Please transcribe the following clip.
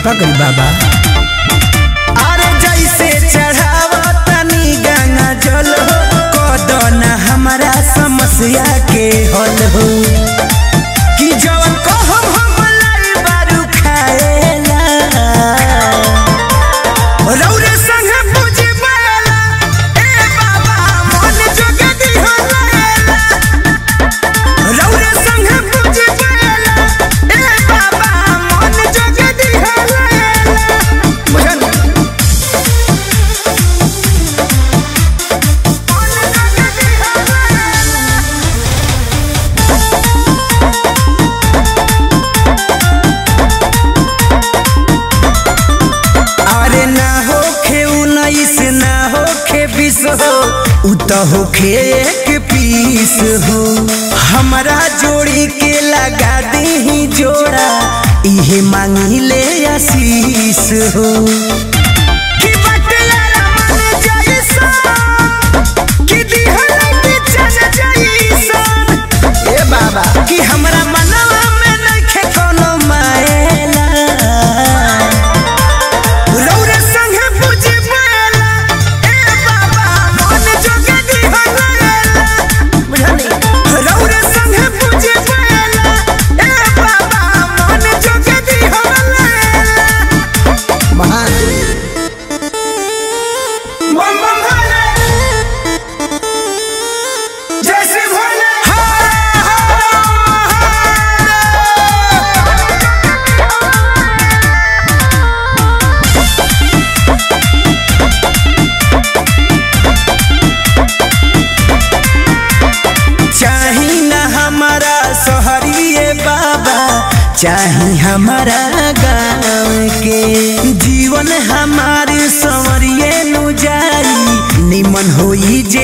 कृपा करी बाबा अरे जैसे चढ़ावा तनी गंगा जल हो कदना हमारा समस्या के हल हो कि जवन कहम हम लाई बारू खाएला रौरे संग पूजी पाएला ए बाबा मन जोगे दिहलाएला रौरे संग पूजी पाएला ए बाबा मन जोगे दिहलाएला बुझल अरे ना होखे उन्नीस ना होखे बीस हो उ त होखे एक पीस हो हमारा जोड़ी के लगा दी जोड़ा इहे मांगी ले आशीष हो कि बटियारा मन जैसा, कि दिहला के चल जैसा। ए बाबा कि हमरा मनवा में नइखे कोनो मायला रौरे संगे पूजी पाएला ए बाबा मन जोगे दिहलाएला बुझली रौरे संगे पूजी पाएला ए बाबा मन जोगे दिहलाएला महादेव बम बम भोले जय श्री भोले हर चाही न हमारा सोहरिए बाबा चाही हमारा गाँव के जीवन हमारे संवरिए नु जाई निमन होई जे